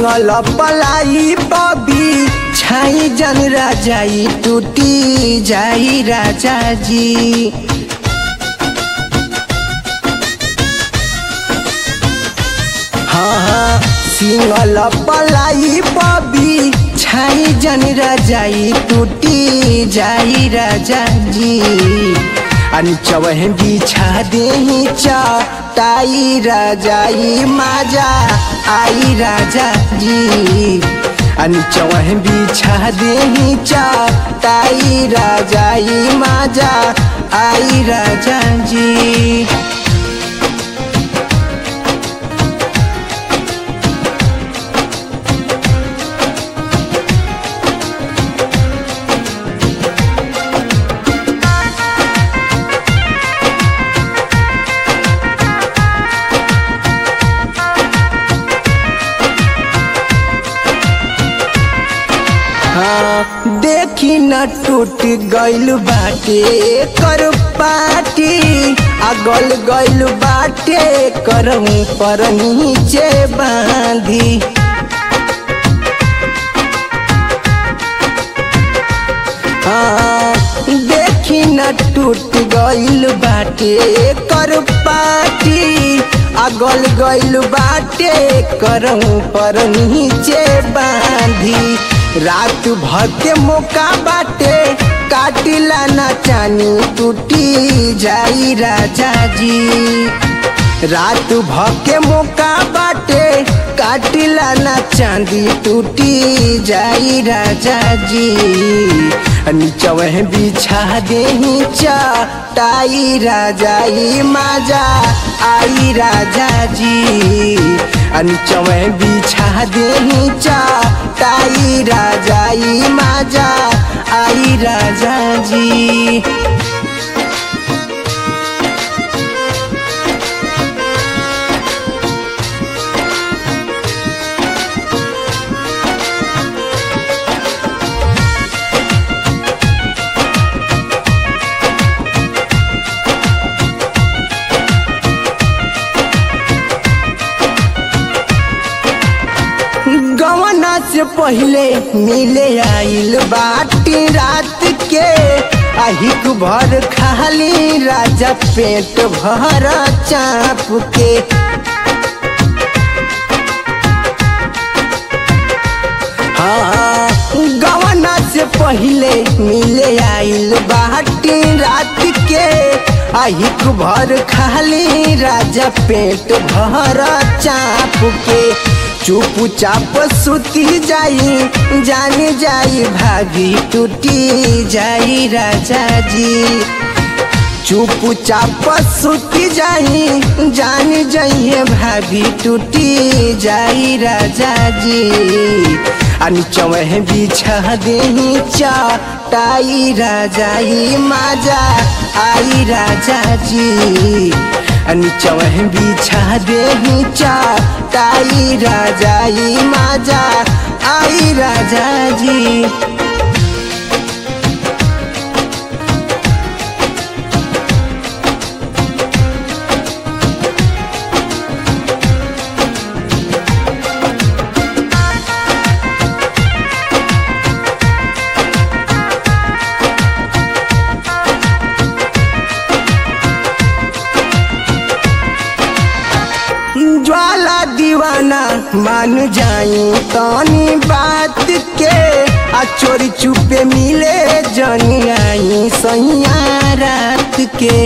single पलाई बबी छाई जन राजाई टूटी जाई राजा जी हाँ हाँ सिंगल पलाई बबी छाई जन राजाई टूटी जाई राजा जी अनचवह बिछा दे चाई राजाई माजा आई राजा जी अनचवह बिछा दे चाई राजाई माजा आई राजा जी हाँ, देखी न टूट गइल बाटे कर पाटी आ गल गइल बाटे करहूँ पर नीचे बांधी हाँ, देखी न टूट गइल बाटे कर पाटी आ गल गइल बाटे करहूँ पर नीचे बांधी रात भर के मौका बाटे काटिला ना चानी टूटी जाई राजा जी रात भर के मौका बाटे काटिला ना चांदी टूटी जाई राजा जी नीचवह बिछा दे चाई राजाई माजा आई राजा जी नीचवह बिछा दे चाई राजाई माजा आई राजा जी गवना से पहले मिले आइल बाटी रात के अहिक भर खाली राजा पेट भर चाप के हाँ गवना से पहले मिले आइल बाटी रात के अहिक भर खाली राजा पेट भर चाप के चुप चाप सुती जाई जान जाई भागी टूटी जाई राजा जी चुप चाप सुती जाई जान जाइए भाभी टूटी जाई राजा जी अनचवह बिछा दे चाई राजाई माजा आई राजा जी नीचवह बिछा दे चाई राजाई माजा आई राजा जी ज्वाला दीवाना मान जाई तनी बात के आ चोरी चुपे मिले जनी आई सैया रात के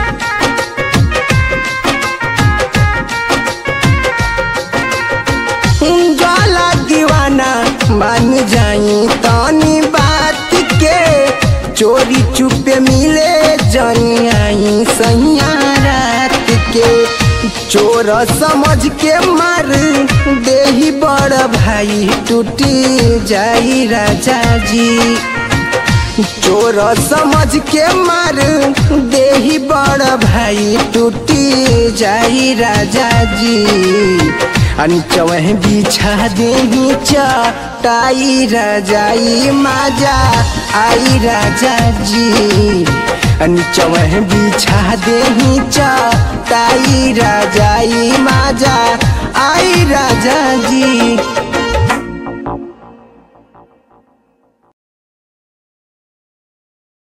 ज्वाला दीवाना मान जाई तनी बात के चोरी चुपे मिले जनी आई सैया रात के चोर समझ के मार देही बड़ भाई टूटी जाई राजा जी चोर समझ के मार देही बड़ भाई टूटी जाई राजा जी अनचवह बिछा देही चाई राजाई माजा आई राजा जी अनचवह बिछा देही चाई राजाई माजा आई